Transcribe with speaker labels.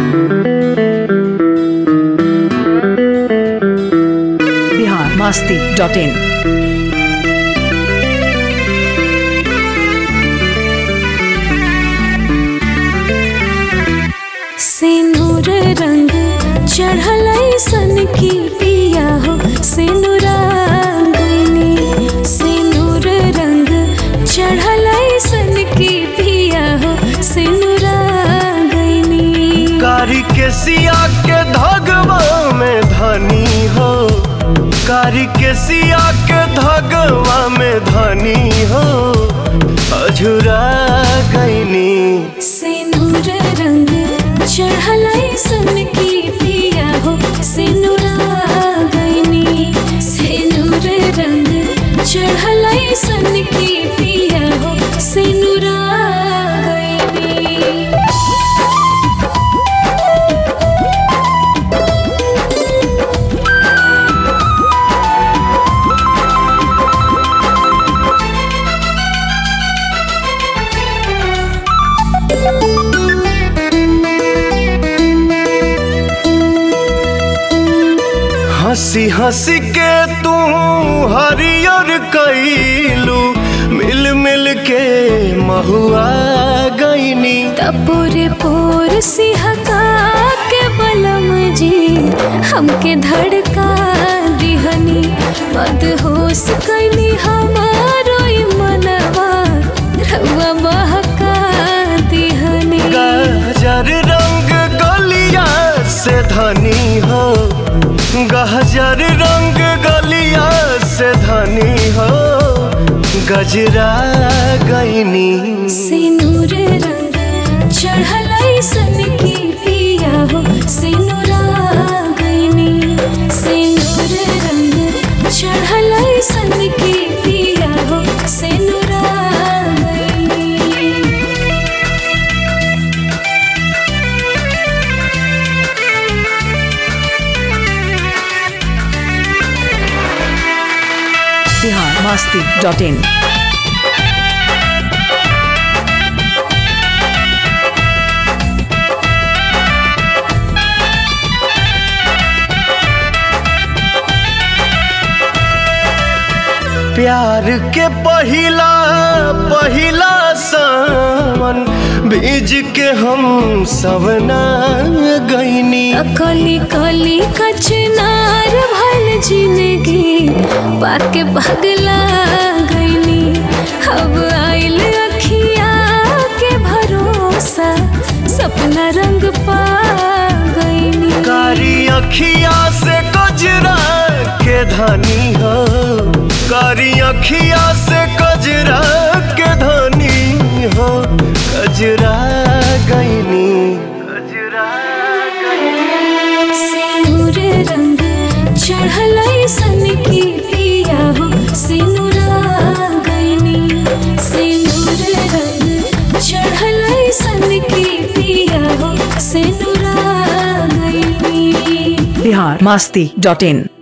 Speaker 1: Bihar Masti dot in
Speaker 2: सिनुर रंग चढ़ल सन की पिया हो सिनुरांगनी सिनुर रंग चढ़ल सन की पिया हो सिनुरांगनी
Speaker 3: कारी के सिया के धगवा में धनी हो कारी के सिया के धगवा में धनी हो अझुरा गईनी
Speaker 2: सिनुर रंग चढ़ल सन की पिया हो सिनुरांगनी सिनुर रंग चढ़ल सन की पिया हो सिनुरांगनी
Speaker 3: हंसी हंसी के तू हरियर कैलू मिल मिल के महुआ गईनी
Speaker 2: तपोरे पोर सिहका के बलम जी हमके धड़का दिहनी मदहोश कैली हमारो ई मनवा रउआ बहका दिहनी
Speaker 3: गहजर रंग गलिया से धनी हो गहजर रंग गलिया से धनी हो गजरा गईनी
Speaker 2: सिनुर रंग चढ़ल सन की पिया हो सिनुरा गईनी सिनुर रंग चढ़ल सन की पिया हो सिनुरा गईनी
Speaker 1: बिहार मास्ती डॉट इन
Speaker 3: प्यार के पहिला पहिला सावन बीज के हम सवना गईनी
Speaker 2: कली कली कचनार भल जिंदगी पाके पगला गईनी अब आइल अखिया के भरोसा सपना रंग पा गईनी
Speaker 3: कारी अखिया से कजरा के धनी हो कारी अखिया से कजरा के धनी हो कजरा गईनी कजरा गईनी
Speaker 2: सिनुर रंग चढ़ल सन की पिया हो सिनुरा गईनी सिनुर रंग चढ़ल सन की पिया हो सिनुरा गईनी
Speaker 1: बिहार मास्ती डॉट इन